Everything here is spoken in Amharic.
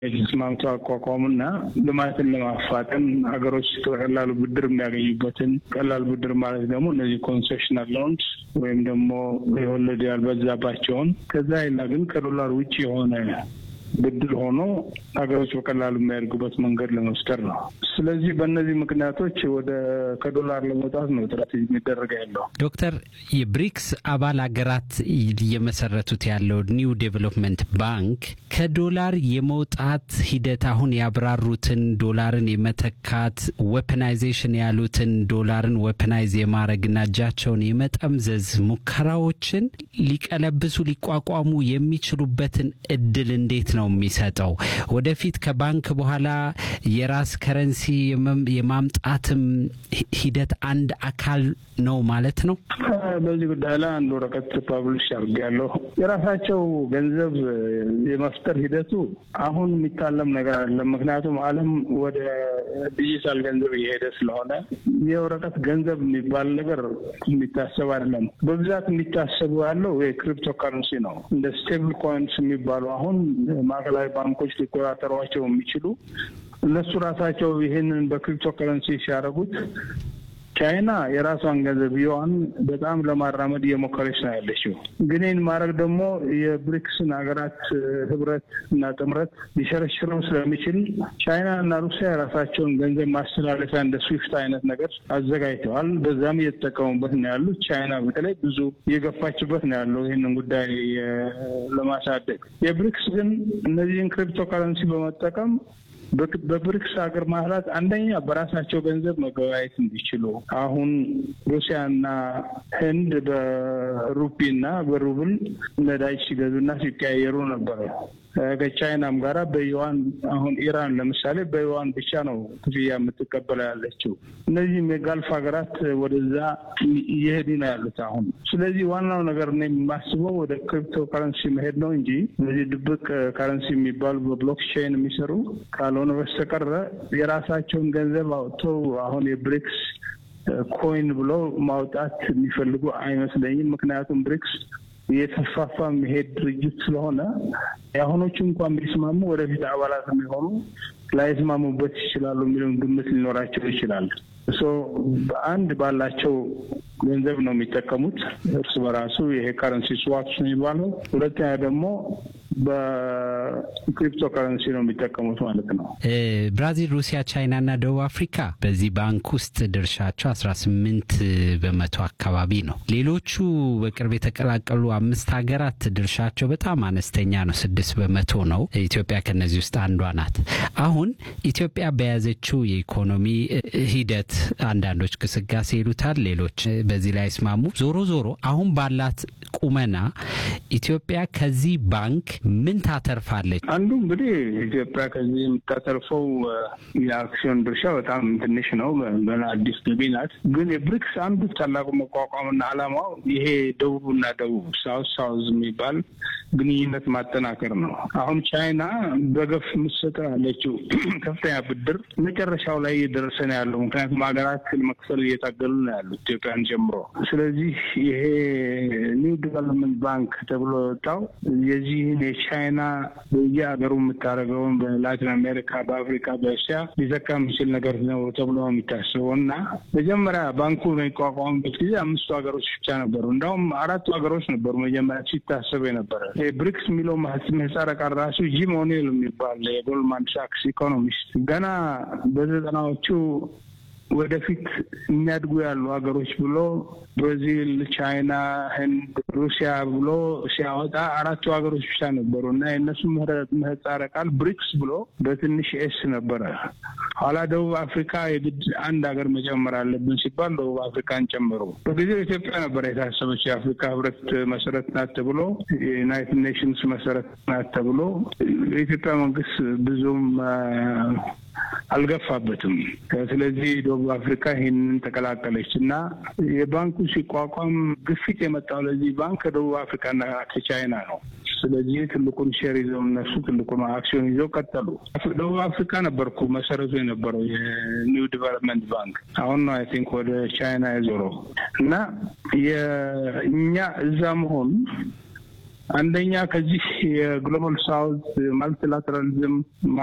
ተስማምቶ አቋቋሙና ልማትን ለማፋጠን ሀገሮች በቀላሉ ብድር የሚያገኙበትን ቀላል ብድር ማለት ደግሞ እነዚህ ኮንሴሽናል ሎንስ ወይም ደግሞ የወለድ ያልበዛባቸውን ከዛ ይላ ግን ከዶላር ውጭ የሆነ ብድር ሆኖ ሀገሮች በቀላሉ የሚያደርጉበት መንገድ ለመፍጠር ነው። ስለዚህ በእነዚህ ምክንያቶች ወደ ከዶላር ለመውጣት ነው ጥረት የሚደረገ ያለው። ዶክተር የብሪክስ አባል ሀገራት እየመሰረቱት ያለው ኒው ዴቨሎፕመንት ባንክ ከዶላር የመውጣት ሂደት አሁን ያብራሩትን ዶላርን የመተካት ዌፐናይዜሽን ያሉትን ዶላርን ዌፐናይዝ የማድረግና እጃቸውን የመጠምዘዝ ሙከራዎችን ሊቀለብሱ ሊቋቋሙ የሚችሉበትን እድል እንዴት ነው የሚሰጠው? ወደፊት ከባንክ በኋላ የራስ ከረንሲ የማምጣትም ሂደት አንድ አካል ነው ማለት ነው። በዚህ ጉዳይ ላይ አንድ ወረቀት ፐብሊሽ አድርጌያለሁ። የራሳቸው ገንዘብ የመፍጠር ሂደቱ አሁን የሚታለም ነገር አይደለም። ምክንያቱም ዓለም ወደ ዲጂታል ገንዘብ እየሄደ ስለሆነ የወረቀት ገንዘብ የሚባል ነገር የሚታሰብ አይደለም። በብዛት የሚታሰቡ ያለው የክሪፕቶ ከረንሲ ነው። እንደ ስቴብል ኮይንስ የሚባሉ አሁን ማዕከላዊ ባንኮች ሊቆጣጠሯቸው የሚችሉ እነሱ ራሳቸው ይህንን በክሪፕቶ ከረንሲ ሲያደርጉት ቻይና የራሷን ገንዘብ ዩዋን በጣም ለማራመድ እየሞከረች ነው ያለችው። ግን ይህን ማድረግ ደግሞ የብሪክስን ሀገራት ህብረት እና ጥምረት ሊሸረሽረው ስለሚችል ቻይና እና ሩሲያ የራሳቸውን ገንዘብ ማስተላለፊያ እንደ ስዊፍት አይነት ነገር አዘጋጅተዋል። በዛም እየተጠቀሙበት ነው ያሉት። ቻይና በተለይ ብዙ እየገፋችበት ነው ያለው ይህንን ጉዳይ ለማሳደግ። የብሪክስ ግን እነዚህን ክሪፕቶ ከረንሲ በመጠቀም በብሪክስ ሀገር ማህላት አንደኛ በራሳቸው ገንዘብ መገበያየት እንዲችሉ አሁን ሩሲያና ህንድ በሩፒና በሩብል ነዳጅ ሲገዙና ሲቀያየሩ ነበረ። ከቻይናም ጋራ በዩዋን አሁን ኢራን ለምሳሌ በዩዋን ብቻ ነው ክፍያ የምትቀበለው ያለችው። እነዚህም የጋልፍ ሀገራት ወደዛ እየሄዱ ነው ያሉት አሁን። ስለዚህ ዋናው ነገር ነው የማስበው ወደ ክሪፕቶ ከረንሲ መሄድ ነው እንጂ እነዚህ ድብቅ ከረንሲ የሚባሉ በብሎክቼን የሚሰሩ ካልሆነ በስተቀረ የራሳቸውን ገንዘብ አውጥተው አሁን የብሪክስ ኮይን ብሎ ማውጣት የሚፈልጉ አይመስለኝም። ምክንያቱም ብሪክስ እየተስፋፋ መሄድ ድርጅት ስለሆነ የአሁኖቹ እንኳን ቢስማሙ ወደፊት አባላት የሚሆኑ ላይስማሙበት ይችላሉ የሚለውን ግምት ሊኖራቸው ይችላል። ሶ አንድ ባላቸው ገንዘብ ነው የሚጠቀሙት እርስ በራሱ ይሄ ከረንሲ ስዋፕስ ነው የሚባለው። ሁለተኛ ደግሞ በክሪፕቶ ከረንሲ ነው የሚጠቀሙት ማለት ነው። ብራዚል፣ ሩሲያ፣ ቻይና እና ደቡብ አፍሪካ በዚህ ባንክ ውስጥ ድርሻቸው አስራ ስምንት በመቶ አካባቢ ነው። ሌሎቹ በቅርብ የተቀላቀሉ አምስት ሀገራት ድርሻቸው በጣም አነስተኛ ነው፣ ስድስት በመቶ ነው። ኢትዮጵያ ከነዚህ ውስጥ አንዷ ናት። አሁን ኢትዮጵያ በያዘችው የኢኮኖሚ ሂደት አንዳንዶች ግስጋሴ ይሉታል፣ ሌሎች በዚህ ላይ አይስማሙ። ዞሮ ዞሮ አሁን ባላት ቁመና ኢትዮጵያ ከዚህ ባንክ ምን ታተርፋለች? አንዱ እንግዲህ ኢትዮጵያ ከዚህ የምታተርፈው የአክሲዮን ድርሻ በጣም ትንሽ ነው። ገና አዲስ ገቢ ናት። ግን የብሪክስ አንዱ ታላቁ መቋቋምና ዓላማው ይሄ ደቡብና ደቡብ ሳውዝ ሳውዝ የሚባል ግንኙነት ማጠናከር ነው። አሁን ቻይና በገፍ ምሰጠ ያለችው ከፍተኛ ብድር መጨረሻው ላይ እየደረሰ ነው ያለው። ምክንያቱም ሀገራት ለመክፈል እየታገሉ ነው ያሉት ኢትዮጵያን ጀምሮ። ስለዚህ ይሄ ኒው ዲቨሎፕመንት ባንክ ተብሎ የወጣው የዚህን የቻይና በየሀገሩ የምታደርገውን በላቲን አሜሪካ፣ በአፍሪካ፣ በእስያ ሊዘካ የሚችል ነገር ነው ተብሎ የሚታስበው እና መጀመሪያ ባንኩ በሚቋቋሙበት ጊዜ አምስቱ ሀገሮች ብቻ ነበሩ። እንዲሁም አራቱ ሀገሮች ነበሩ መጀመሪያ ሲታሰብ የነበረ። ብሪክስ የሚለው ምህጻረ ቃል ራሱ ጂም ኦኔል የሚባል የጎልድማን ሳክስ ኢኮኖሚስት ገና በዘጠናዎቹ ወደፊት የሚያድጉ ያሉ ሀገሮች ብሎ ብራዚል፣ ቻይና፣ ህንድ፣ ሩሲያ ብሎ ሲያወጣ አራቱ ሀገሮች ብቻ ነበሩ እና የእነሱ ምህጻረ ቃል ብሪክስ ብሎ በትንሽ ኤስ ነበረ። ኋላ ደቡብ አፍሪካ የግድ አንድ ሀገር መጨመር አለብን ሲባል ደቡብ አፍሪካን ጨምሮ በጊዜው ኢትዮጵያ ነበር የታሰበች የአፍሪካ ህብረት መሰረት ናት ተብሎ የዩናይትድ ኔሽንስ መሰረት ናት ተብሎ የኢትዮጵያ መንግስት ብዙም አልገፋበትም። ስለዚህ ደቡብ አፍሪካ ይህንን ተቀላቀለች እና የባንኩ ሲቋቋም ግፊት የመጣው ለዚህ ባንክ ከደቡብ አፍሪካና ከቻይና ነው። ስለዚህ ትልቁን ሼር ይዘው እነሱ ትልቁን አክሲዮን ይዘው ቀጠሉ። ደቡብ አፍሪካ ነበርኩ መሰረቱ የነበረው የኒው ዲቨሎፕመንት ባንክ አሁን ነው አይ ቲንክ ወደ ቻይና የዞረው እና የእኛ እዛ መሆን አንደኛ ከዚህ የግሎባል ሳውዝ ማልቲላተራሊዝም